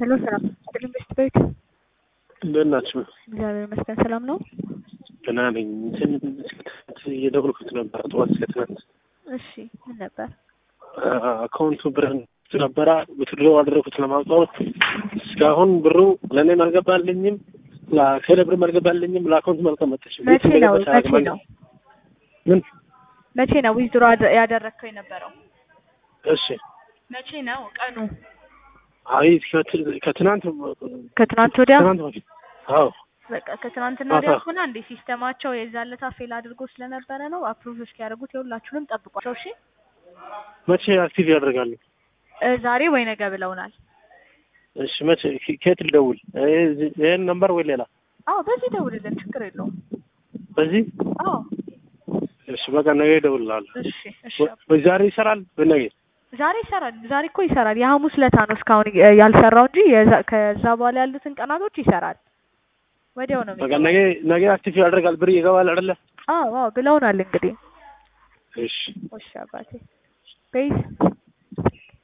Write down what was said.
ሄሎ ሰላም አይደለም በስት ቤት እንደት ናችሁ? እግዚአብሔር ይመስገን ሰላም ነው። ደህና ነኝ። እንትን እስከ ትናንት እየደወልኩት ነበር ጠዋት እስከ ትናንት እሺ ምን ነበር? አካውንቱ ብር ነበረ ብትድሮ አደረኩት ለማውጣት እስካሁን ብሩ ለእኔም አልገባልኝም፣ ለቴሌ ብርም አልገባልኝም፣ ለአካውንቱም አልቀመጠችም። መቼ ነው መቼ ነው ምን? መቼ ነው ዊዝድሮ ያደረግከው የነበረው? እሺ መቼ ነው ቀኑ? አይ ከት- ከትናንት ከትናንት ወዲያ ትናንት በፊት አዎ በቃ ከትናንትና ማታ። ወዲያ ሆነ እንዴ ሲስተማቸው የዛለታ ፌል አድርጎ ስለነበረ ነው። አፕሩቭ እስኪያደርጉት የሁላችሁንም ጠብቋቸው እሺ። መቼ አክቲቭ ያደርጋሉ? እ ዛሬ ወይ ነገ ብለውናል። እሺ መቼ ከየት ልደውል? ይሄ- ይሄን ነምበር ወይ ሌላ? አዎ በዚህ ደውልልን ችግር የለውም። በዚህ አዎ እሺ በቃ ነገ እደውልልሃለሁ። እሺ እሺ ወይ- ወይ ዛሬ ይሰራል በነገ ዛሬ ይሰራል። ዛሬ እኮ ይሰራል። የሐሙስ ለታ ነው እስካሁን እ- ያልሰራው እንጂ የዛ- ከዛ በኋላ ያሉትን ቀናቶች ይሰራል። ወዲያው ነው በቃ የሚገባው። ነገ ነገ አክቲቭ ያደርጋል ብር ይገባል አይደለ? አዎ አዎ ብለውናል እንግዲህ። እሺ እሺ አባቴ ቤዝ